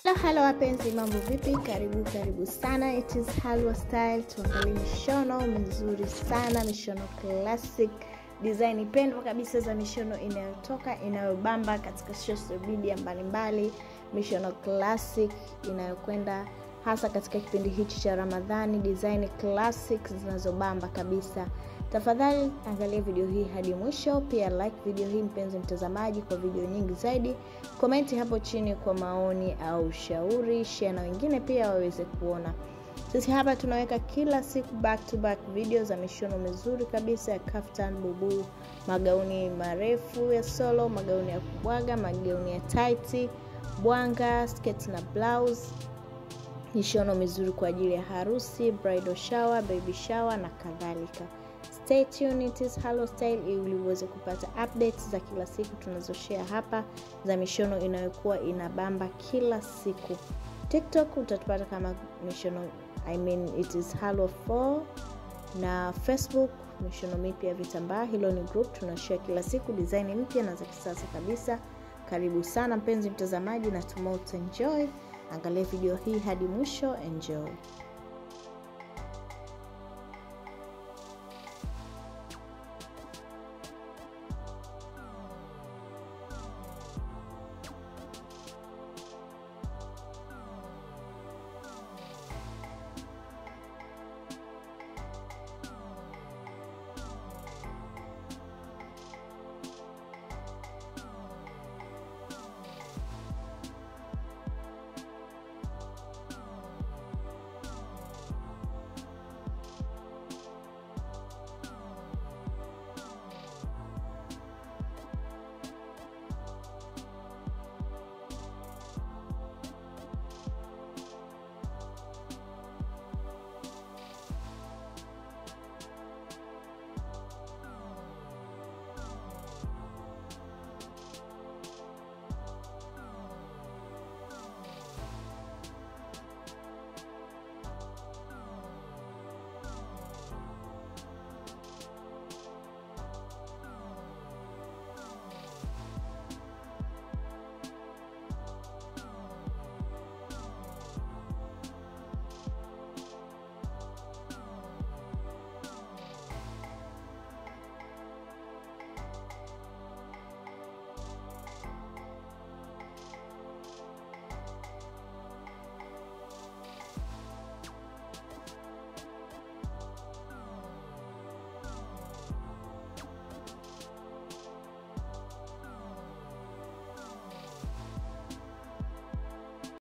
Hello, hello wapenzi, mambo vipi? Karibu karibu sana, it is Halwa Style. Tuangalie mishono mizuri sana, mishono classic design pendwa kabisa za mishono inayotoka inayobamba katika social media mbalimbali, mishono classic inayokwenda hasa katika kipindi hichi cha Ramadhani, design classic zinazobamba kabisa. Tafadhali angalia video hii hadi mwisho, pia like video hii mpenzi mtazamaji, kwa video nyingi zaidi. Komenti hapo chini kwa maoni au ushauri, share na wengine pia waweze kuona. Sisi hapa tunaweka kila siku back to back video za mishono mizuri kabisa ya kaftan, bubu, magauni marefu ya solo, magauni ya kubwaga, magauni ya tight, bwanga, sketi na blouse mishono mizuri kwa ajili ya harusi, bridal shower, baby shower na kadhalika. Stay tuned, it is Halo Style ili uweze kupata updates za kila siku tunazoshare hapa za mishono inayokuwa inabamba kila siku. TikTok utatupata kama mishono I mean it is Halo 4 na Facebook mishono mipya ya vitambaa. Hilo ni group tunashare kila siku design mpya na za kisasa kabisa. Karibu sana mpenzi mtazamaji, natumai utaenjoy. Angalia video hii hadi mwisho, enjoy.